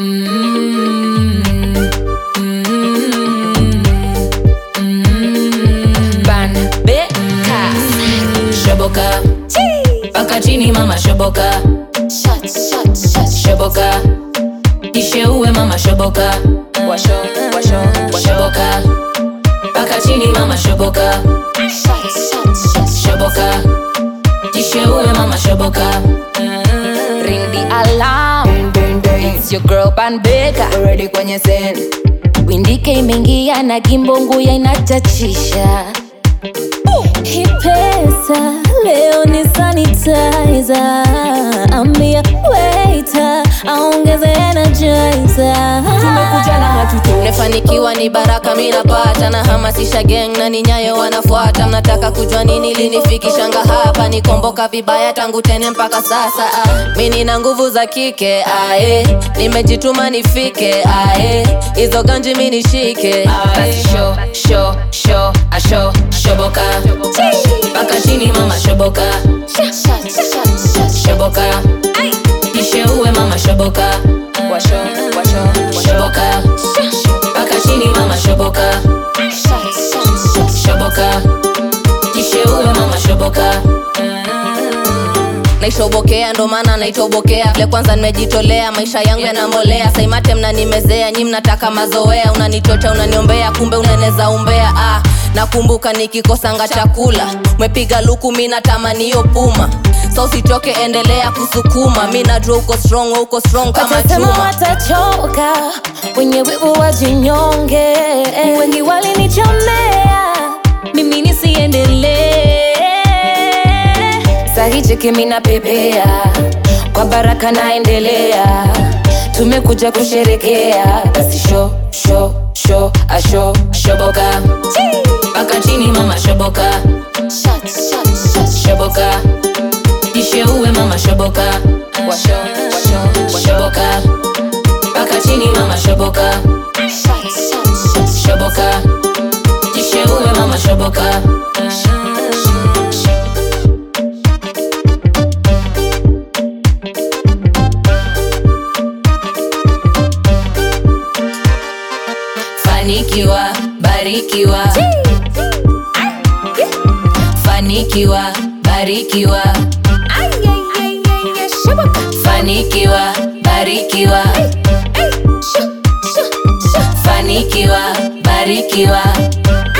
Shoboka paka chini mama shoboka shoboka isheue mama shoboka shoboka paka chini mama shoboka shoboka isheue mama shoboka Ring the alarm ding, ding. It's your girl Pan Baker Already kwenye scene Windike imeingia na kimbongu ya inachachisha Hii pesa leo ni sanitizer Ambia waiter aongeze energizer tumekuja na hatuto Nimefanikiwa ni baraka minapata na hamasisha gang na ni nyayo wanafuata. Mnataka kujua nini linifikishanga hapa? Nikomboka vibaya tangu tene mpaka sasa. Ah, mi nina nguvu za kike ae, nimejituma nifike ae, hizo ganji mi nishike Basi sho sho sho asho shoboka paka chini mama shoboka shoboka isheue mama shoboka shoboka paka chini mama shoboka shoboka isheue mama shoboka naishobokea ndo maana naitobokea vile kwanza nimejitolea maisha yangu yanambolea saimate mnanimezea nyi mnataka mazoea unanichocha unaniombea kumbe unaneza umbea ah, nakumbuka nikikosanga chakula umepiga luku mi natamani hiyo puma so usichoke endelea kusukuma mi najua uko strong we uko strong kama Watasema chuma watachoka wenye wivu wajinyonge wengi walinichomea mimi nisiendelee sahicheki mina pepea kwa baraka naendelea tumekuja kusherekea basi sho sho sho asho shoboka paka chini mama shoboka shoboka isheue mama shoboka shoboka paka chini mama shoboka shoboka isheue mama shoboka fanikiwa barikiwa fanikiwa barikiwa fanikiwa barikiwa fanikiwa barikiwa